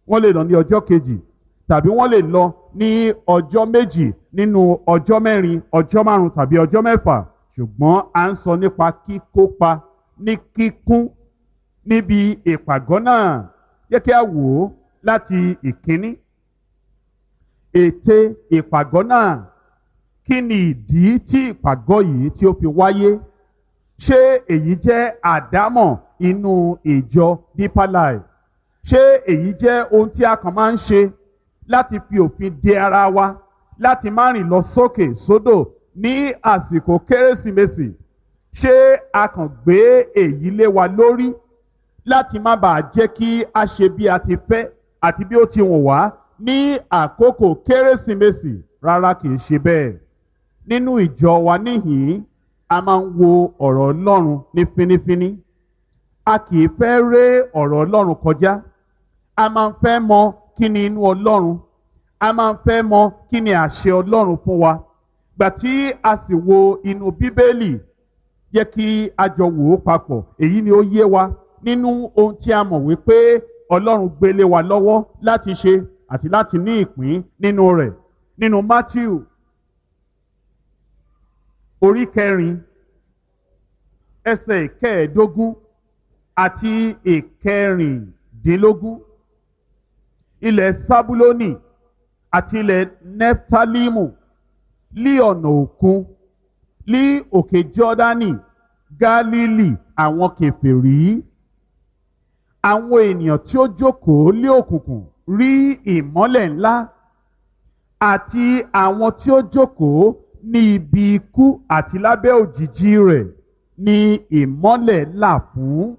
wọ́n lè lọ ní ọjọ́ kejì tàbí wọ́n lè lọ ní ọjọ́ méjì nínú ọjọ́ mẹ́rin ọjọ́ márùn tàbí ọjọ́ mẹ́fà ṣùgbọ́n à ń sọ nípa kíkópa ní kíkún níbi ìpàgọ́ náà jẹ́ kí a wò ó láti ìkíní ète ìpàgọ́ náà kí ni ìdí tí ìpàgọ́ yìí tí ó fi wáyé ṣé èyí jẹ́ àdámọ̀ inú ìjọ deeper life ṣé èyí jẹ́ ohun tí a kàn máa ń ṣe láti fi òfin de ara wa láti má rìn lọ sókè sódò ní àsìkò kérésìmesì ṣé a kàn gbé èyí lé wa lórí láti má bàa jẹ́ kí a ṣe bí a ti fẹ́ àti bí ó ti wùn wá ní àkókò kérésìmesì rárá kìí ṣe bẹ́ẹ̀ nínú ìjọ wa níhìn-ín a máa ń wo ọ̀rọ̀ ọlọ́run ní fínífíní a kìí fẹ́ ré ọ̀rọ̀ ọlọ́run kọjá a máa ń fẹ́ mọ kí ni inú ọlọ́run a máa ń fẹ́ mọ kí ni àṣẹ ọlọ́run fún wa gbà tí a sì wo inú bíbélì yẹ kí a jọ wò ó papọ̀ èyí ni ó yé wa nínú ohun tí a mọ̀ wípé ọlọ́run gbélé wa lọ́wọ́ láti ṣe àti láti ní ìpín nínú rẹ̀ nínú matthew orí kẹrin ẹsẹ̀ ìkẹẹ̀ẹ́dógún àti ìkẹrìndínlógún ilẹ̀ sábúlónì àti ilẹ̀ neftalimu lí ọ̀nà òkun lí òkè jọ́dánì gálílì àwọn kèfèrí àwọn ènìyàn tí ó jókòó lé òkùnkùn rí ìmọ́lẹ̀ ńlá àti àwọn tí ó jókòó ní ibi ikú àti lábẹ́ òjìji rẹ̀ ní ìmọ́lẹ̀ là fún.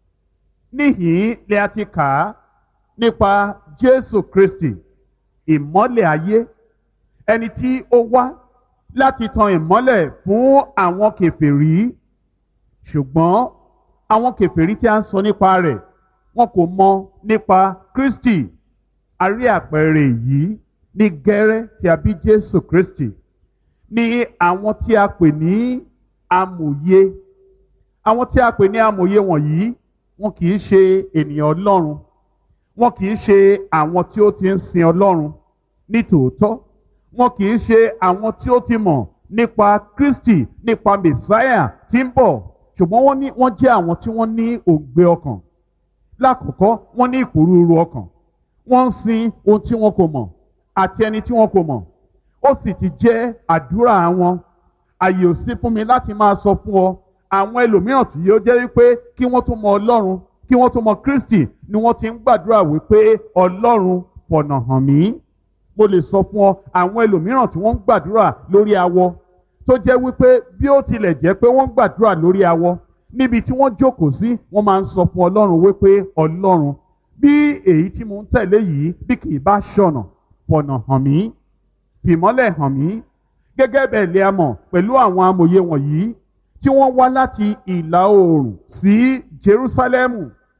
níhìn lè a ti kà á nípa jésù kristi ìmọ́lẹ̀ ayé ẹni tí ó wá láti tan ìmọ́lẹ̀ fún àwọn kèfèrí ṣùgbọ́n àwọn kèfèrí tí a ń sọ nípa rẹ̀ wọn kò mọ nípa kristi a rí àpẹẹrẹ yìí ní gẹ́rẹ́ tí a bí jésù kristi ní àwọn tí a pè ní amòye àwọn tí a pè ní amòye wọ̀nyí wọn kì í ṣe ènìyàn ọlọ́run wọn kì í ṣe àwọn tí ó ti ń sin ọlọ́run ní tòótọ́ wọn kì í ṣe àwọn tí ó ti mọ̀ nípa kristi nípa mẹsáyà tí ń bọ̀ ṣùgbọ́n wọ́n ní wọ́n jẹ́ àwọn tí wọ́n ní òǹgbẹ ọkàn lákòókò wọ́n ní ìpòrúurú ọkàn wọ́n ń sin ohun tí wọn kò mọ̀ àti ẹni tí wọn kò mọ̀ ó sì ti jẹ́ àdúrà wọn àyè ò sí fún mi láti máa sọ fún ọ àwọn ẹlòmíràn tí yóò jẹ́ wípé kí wọ́n tó mọ ọlọ́run kí wọ́n tó mọ kristi ni wọ́n ti ń gbàdúrà wípé ọlọ́run fọ̀nà hàn mí mo lè sọ fún ọ àwọn ẹlòmíràn tí wọ́n ń gbàdúrà lórí awọ tó jẹ́ wípé bí ó tilẹ̀ jẹ́ pé wọ́n ń gbàdúrà lórí awọ níbi tí wọ́n jókòó sí wọ́n máa ń sọ fún ọlọ́run wípé ọlọ́run bí èyí tí mo ń tẹ̀lé yìí bí kì í bá ṣọ̀nà fọ̀nà hàn mí fìmọ́lẹ̀ hàn mí gẹ́gẹ́ bẹ́ẹ̀ lè a mọ̀ pẹ̀lú àwọn amòye wọ̀nyí tí wọ́n wá láti ìlà oòrùn sí Jerúsálẹ́mù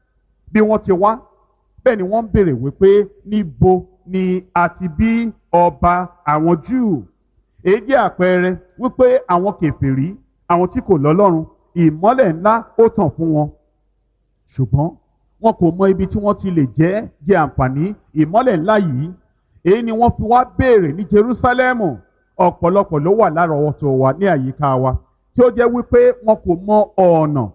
bí wọ́n ti wá bẹ́ẹ̀ ni wọ́n ń béèrè wípé níbo ni a ti bí ọba àwọn Júù èyí jẹ́ àpẹẹrẹ wípé àwọn kèfèrí àwọn tí kò lọ́lọ́run ìmọ́lẹ̀ ńlá ó tàn fún wọn ṣùgbọ́n wọn kò mọ ibi tí wọ́n ti lè jẹ́ jẹ àǹfààní ìmọ́lẹ̀ ńlá yìí èyí ni wọ́n fi wá béèrè ní Jerúsálẹ́mù ọ̀pọ̀lọpọ̀ ló wà lárọ̀ọ́wọ́tó wa ní àyíká wa tí ó jẹ́ wípé wọn kò mọ ọ̀nà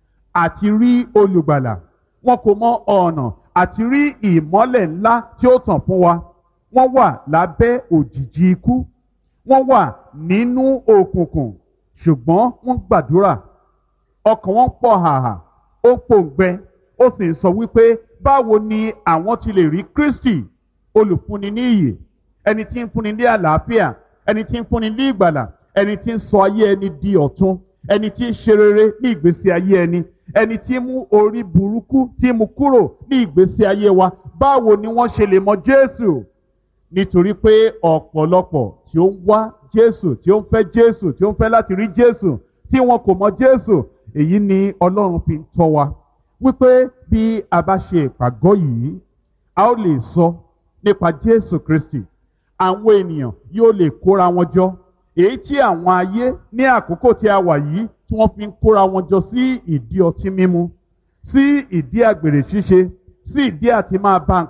àti rí olùgbàlà wọn kò mọ ọ̀nà àti rí ìmọ́lẹ̀ ńlá tí ó tàn fún wa wọ́n wà lábẹ́ òjìji ikú wọ́n wà nínú òkùnkùn ṣùgbọ́n wọ́n gbàdúrà ọkàn wọn pọ̀ hàhà ó pòǹgbẹ ó sì ń sọ wípé báwo ni àwọn ti lè rí Kristi olùfúnni ní ìyè ẹni tí ń fúnni ní àlàáfíà ẹni tí ń fúnni ní ìgbàlà ẹni tí ń sọ ayé ẹni di ọ̀tun ẹni tí ń ṣe rere ní ìgbésí ayé ẹni ẹni tí ń mú orí burúkú tí ń mú kúrò ní ìgbésí ayé wa báwo ni wọ́n ṣe lè mọ Jésù nítorí pé ọ̀pọ̀lọpọ̀ tí ó ń wá Jésù tí ó ń fẹ́ Jésù tí ó ń fẹ́ láti rí Jésù tí wọn kò mọ Jésù èyí ni Ọlọ́run fi ń tọ́ wa wípé bí a bá ṣe ìpàgọ́ yìí a ó lè sọ nípa Jésù Kristi àwọn ènìyàn yóò lè kóra wọn jọ èyí tí àwọn ayé ní àkókò tí a wà yìí tí wọ́n fi ń kóra wọn jọ sí ìdí ọtí mímu sí ìdí àgbèrè ṣíṣe sí ìdí àti máa bá